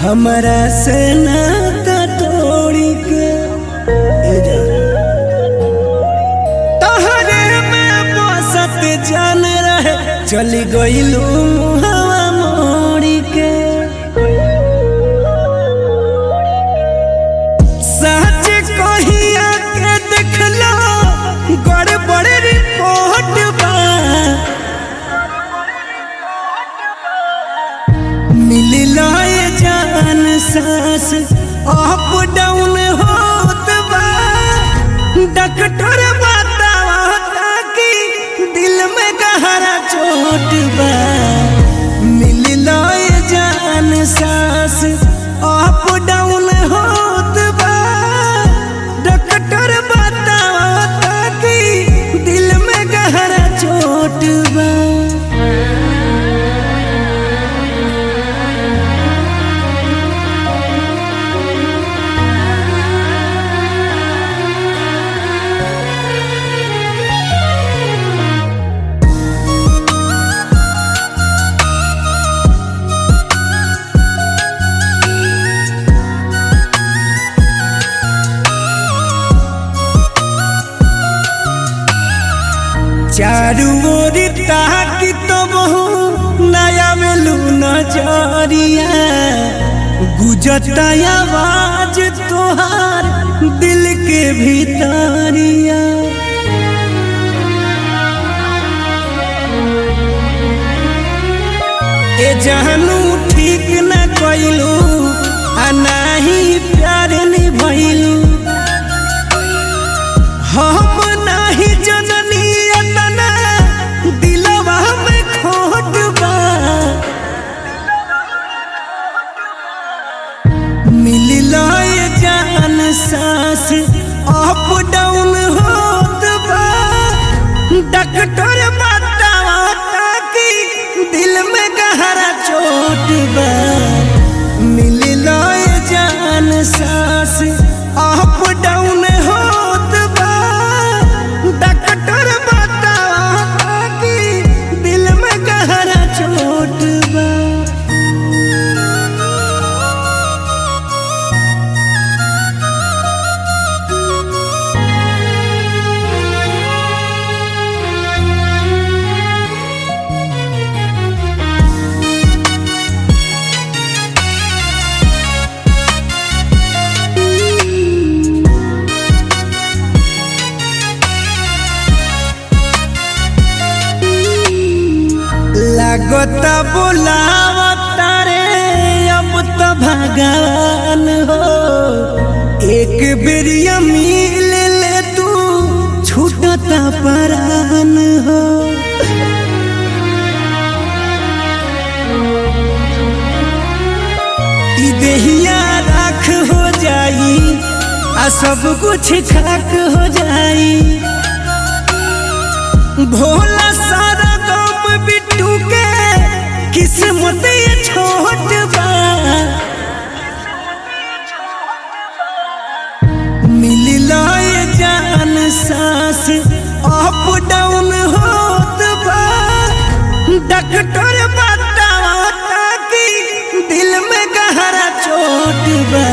हमरा से नाता तोड़ी के ए जा तहरे में बसत जान रहे चली गईलू मुहवा मोड़ी के सच कहिया के देखलो गड़बड़ रिपोर्ट बा मिललो ये जान सांस अप डाउन होत बा डॉक्टर बतावा कि दिल में गहरा चोट बा मिललो ये जान सांस अप डाउन होत बा डॉक्टर बतावा कि दिल में गहरा चोट बा चारू ओर ताकि तो बहु नया मिलू नजरिया गुजता आवाज तोहार दिल के भीतरिया ए जानू ठीक न कइलू आ नाही प्यार निभइलू हम नाही जननी अतना दिलवा में खोट बा मिललो ये जान सांस अप डाउन होत बा डॉक्टर बतावा कि दिल में गहरा चोट बा मिललो ये जान सांस अप डाउन होत बा डॉक्टर बतावा कि दिल में गहरा चोट बा लागता बोलावता रे अब तो भगवान हो एक बेरिया मिल ले तू छूटता परान हो ई देहिया राख हो जाई आ सब कुछ खाक हो जाई भोला सारा गम बिट्टू के किस्मत ये छोट बा मिललो ये जान सांस अप डाउन होत बा डॉक्टर बतावा कि दिल में गहरा चोट बा